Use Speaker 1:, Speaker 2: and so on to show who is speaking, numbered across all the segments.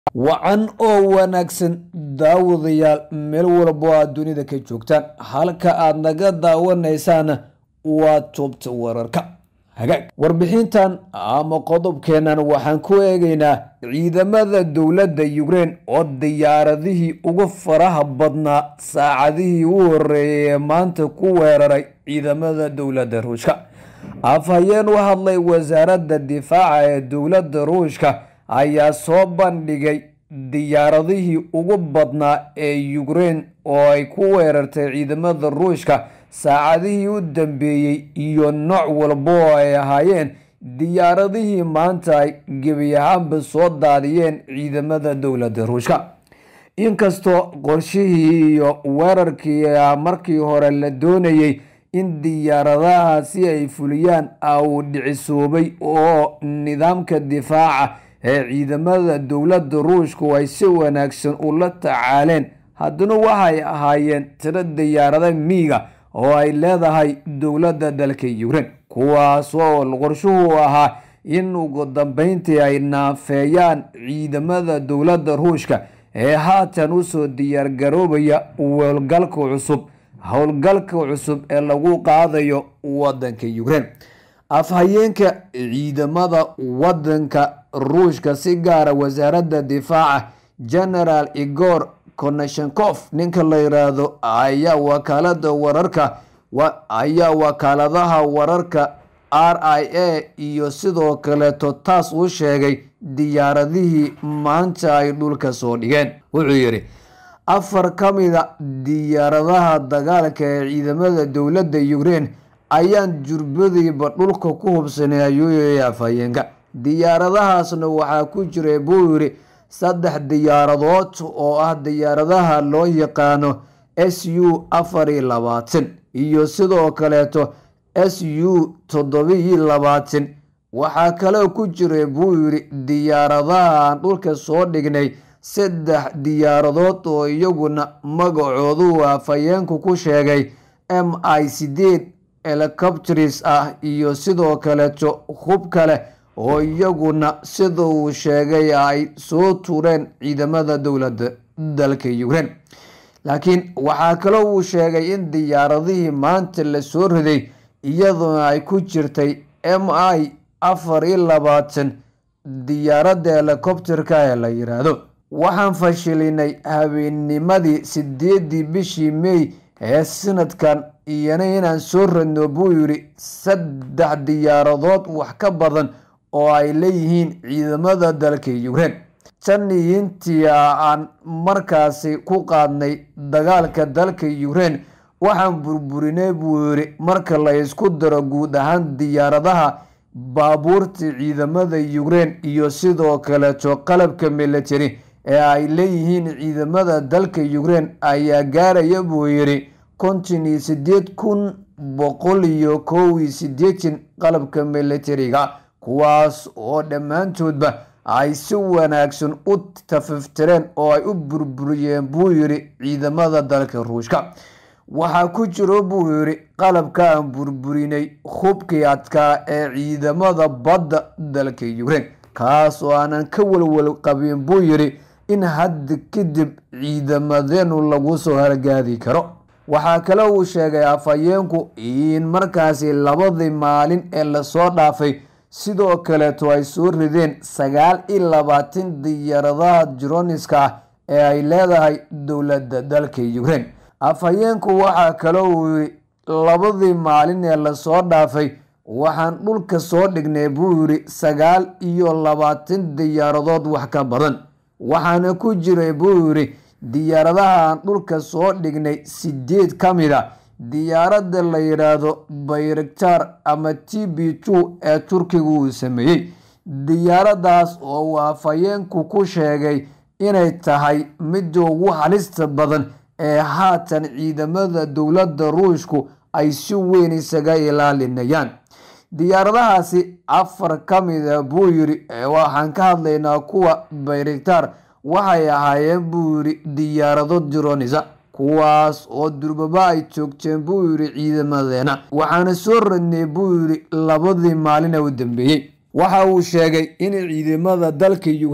Speaker 1: wacan oo wanaagsan daawadayaal meel walbo aad dunida ka joogtaan halka aad naga daawanaysaan waa toobta wararka hagaag warbixintan ama qodobkeennan waxaan ku eegaynaa ciidamada dowladda yukrein oo diyaaradihii ugu faraha badnaa saacadihii u horeeyay ee maanta ku weeraray ciidamada dowladda ruushka afhayeen u hadlay wasaaradda difaaca ee dowladda ruushka ayaa soo bandhigay diyaaradihii ugu badnaa ee yukrein oo ay ku weerartay ciidamada ruushka saacadihii u dambeeyey iyo nooc walba oo ay ahaayeen diyaaradihii maanta ay gebi ahaanba soo daadiyeen ciidamada dowladda ruushka inkastoo qorshihii iyo weerarkii markii hore la doonayey in diyaaradahaasi ay fuliyaan uu dhicisoobay oo nidaamka difaaca ee ciidamada dowladda ruushku ay si wanaagsan ula tacaaleen haddana waxay ahaayeen tiro diyaarada miiga oo ay leedahay dowladda dalka yukrein kuwaas oo qorshuhu ahaa in ugu dambeyntii ay naafeeyaan ciidamada dowladda ruushka ee haatan usoo diyaargaroobaya howlgalka cusub howlgalka cusub ee lagu qaadayo wadanka yukrein afhayeenka ciidamada wadanka ruushka si gaara wasaaradda difaaca generaal igor konashenkof ninka la yiraahdo ayaa wakaalada wararka ayaa wakaaladaha wararka r i a iyo sidoo kaleeto taas u sheegay diyaaradihii maanta ay dhulka soo dhigeen wuxuu yidhi afar ka mida diyaaradaha dagaalka ee ciidamada dowladda yukrein ayaan jurbadiiba dhulka ku hubsanay ayuu yiri afhayeenka diyaaradahaasna waxaa ku jiray buu yidhi saddex diyaaradood oo ah diyaaradaha loo yaqaano s u afar iyo labaatan iyo sidoo kaleeto s u toddobiyo labaatan waxaa kaloo ku jiray buu yidhi diyaaradaha aan dhulka soo dhignay saddex diyaaradood oo iyaguna magacoodu afhayeenku ku sheegay m i sideed helicopters ah iyo sidoo kaleeto hub kale oo iyaguna sida uu sheegay ay soo tuureen ciidamada dowladda dalka yukrein laakiin waxaa kaloo uu sheegay in diyaaradihii maanta la soo riday iyaduna ay ku jirtay m i afar iyo labaatan diyaaradda helicopterka ee la yiraahdo waxaan fashilinay habeennimadii sideedii bishii may ee sanadkan iyana inaan soo radno buu yidhi saddex diyaaradood wax ka badan oo ay leeyihiin ciidamada dalka yukrein tan intii aan markaasi ku qaadnay dagaalka dalka yukrein waxaan burburinay buu yidhi marka la isku daro guud ahaan diyaaradaha baabuurta ciidamada yukrein iyo sidoo kaleeto qalabka military ee ay leeyihiin ciidamada dalka yukrein ayaa gaaraya buu yidhi konton iyo sideed kun boqol iyo kow iyo sideetan qalabka militariga kuwaas oo dhammaantoodba ay si wanaagsan u tafiftireen oo ay u burburiyeen buu yidhi ciidamada dalka ruushka waxaa ku jiro buu yidhi qalabka aan burburinay hubkii adkaa ee ciidamada badda dalka yukrein kaas oo aanan ka walwal qabin buu yidhi in hadda kadib ciidamadeenu lagu soo hargaadi karo waxaa kale uu sheegay afhayeenku in markaasi labadii maalin ee lasoo dhaafay sidoo kaleeto ay soo rideen sagaal iyo labaatan diyaaradaha jironiska ah ee ay leedahay dowladda dalka yukrein afhayeenku waxaa kale uu yidhi labadii maalin ee lasoo dhaafay waxaan dhulka soo dhignay buu yidhi sagaal iyo labaatan diyaaradood wax ka badan waxaana ku jiray buu yidhi diyaaradaha aan dhulka soo dhignay sideed ka mid a diyaaradda la yidhaahdo bayraktar ama t b two ee turkiga uu sameeyey diyaaradaas oo uu afhayeenku ku sheegay inay tahay midda ugu halista badan ee haatan ciidamada dowladda ruushku ay si weyn isaga ilaalinayaan diyaaradahaasi afar ka mida buu yidhi waxaan ka hadlaynaa kuwa bayraktar waxay ahaayeen buu yidhi diyaarado dironisa kuwaas oo durbaba ay joogteen buu yidhi ciidamadeena waxaana soo radnay buu yidhi labadii maalin ee u dambeeyey waxa uu sheegay in ciidamada dalka yukrein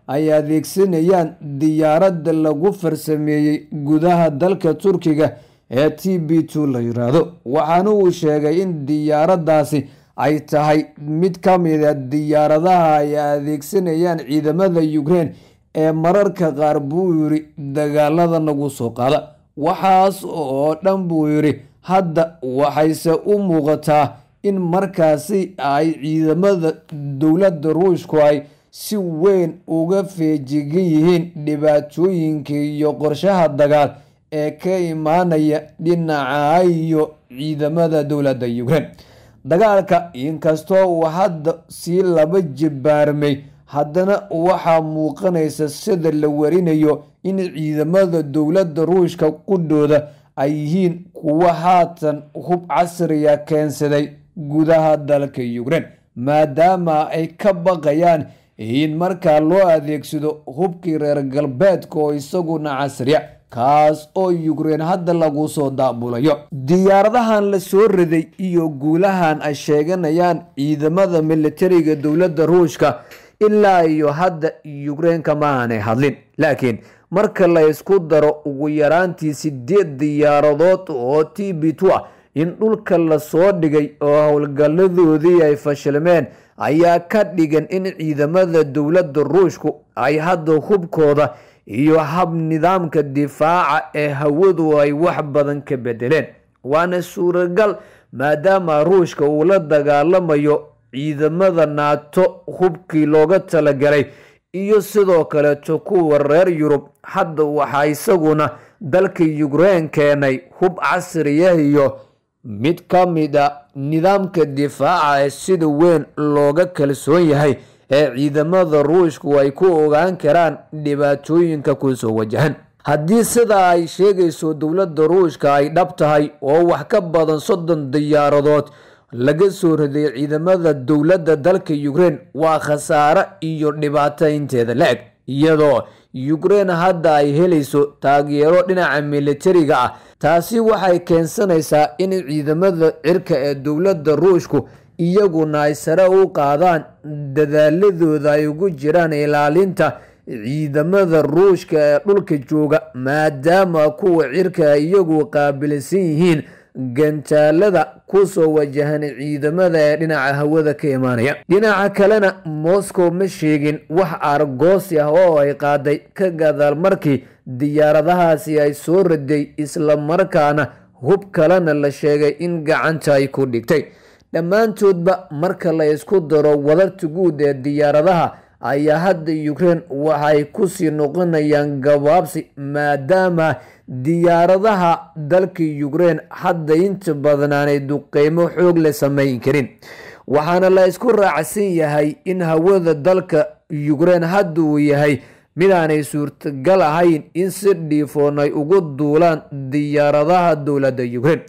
Speaker 1: ay adeegsanayaan diyaaradda lagu farsameeyey gudaha dalka turkiga ee t b two la yiraahdo waxaana uu sheegay in diyaaraddaasi ay tahay mid ka mida diyaaradaha ay adeegsanayaan ciidamada ukraine ee mararka qaar buu yiri dagaalada nagu soo qaada waxaas oo dhan buu yidhi hadda waxayse u muuqataa in markaasi ay ciidamada dowladda ruushku ay si weyn uga feejigan yihiin dhibaatooyinka iyo qorshaha dagaal ee ka imaanaya dhinaca iyo ciidamada dowladda ukraine dagaalka inkastoo uu hadda sii laba jibaarmay haddana waxaa muuqanaysa sida la warinayo in ciidamada dowladda ruushka qudhooda ay yihiin kuwa haatan hub casriya keensaday gudaha dalka ukraine maadaama ay ka baqayaan in markaa loo adeegsado hubkii reer galbeedka oo isaguna casriya kaas oo ukraine hadda lagu soo daabulayo diyaaradahan la soo riday iyo guulahan ay sheeganayaan ciidamada militariga dowladda ruushka ilaa iyo hadda ukraine kama aanay hadlin laakiin marka la isku daro ugu yaraantii sideed diyaaradood oo t b two ah in dhulka lasoo dhigay oo howlgalladoodii ay fashilmeen ayaa ka dhigan in ciidamada dowladda ruushku ay hadda hubkooda iyo hab nidaamka difaaca ee hawadu ay wax badan ka bedeleen waana suuragal maadaama ruushka uu la dagaalamayo ciidamada naato hubkii looga talagalay iyo sidoo kaleeto kuwa reer yurub hadda waxaa isaguna dalka ukraine keenay hub casriya iyo mid ka mid a nidaamka difaaca ee sida weyn looga kalsoon yahay ee ciidamada ruushku ay ku ogaan karaan dhibaatooyinka kusoo wajahan haddii sidaa ay sheegayso dowladda ruushka ay dhab tahay oo wax ka badan soddon diyaaradood laga soo riday ciidamada dowladda dalka ukraine waa khasaare iyo dhibaato inteeda la-eg iyadoo ukraine hadda ay helayso taageero dhinaca militariga ah taasi waxay keensanaysaa in ciidamada cirka ee dowladda ruushku iyaguna ay sare u qaadaan dadaaladooda ay ugu jiraan ilaalinta ciidamada ruushka ee dhulka jooga maadaama kuwa cirka iyagu qaabilsan yihiin gantaalada kusoo wajahan ciidamada ee dhinaca hawada ka imaanaya dhinaca kalena moscow ma sheegin wax argoosi ah oo ay qaaday ka gadaal markii diyaaradahaasi ay soo raday isla markaana hub kalena la sheegay in gacanta ay ku dhigtay dhammaantoodba marka la isku daro wadarta guud ee diyaaradaha ayaa hadda ukraine waxay kusii noqonayaan gabaabsi maadaama diyaaradaha dalka ukraine hadda inta badan aanay duqeymo xoog la samayn karin waxaana la isku raacsan yahay in hawada dalka ukraine hadda uu yahay mid aanay suurtagal ahayn in si dhiifoon ay ugu duulaan diyaaradaha dowladda ukraine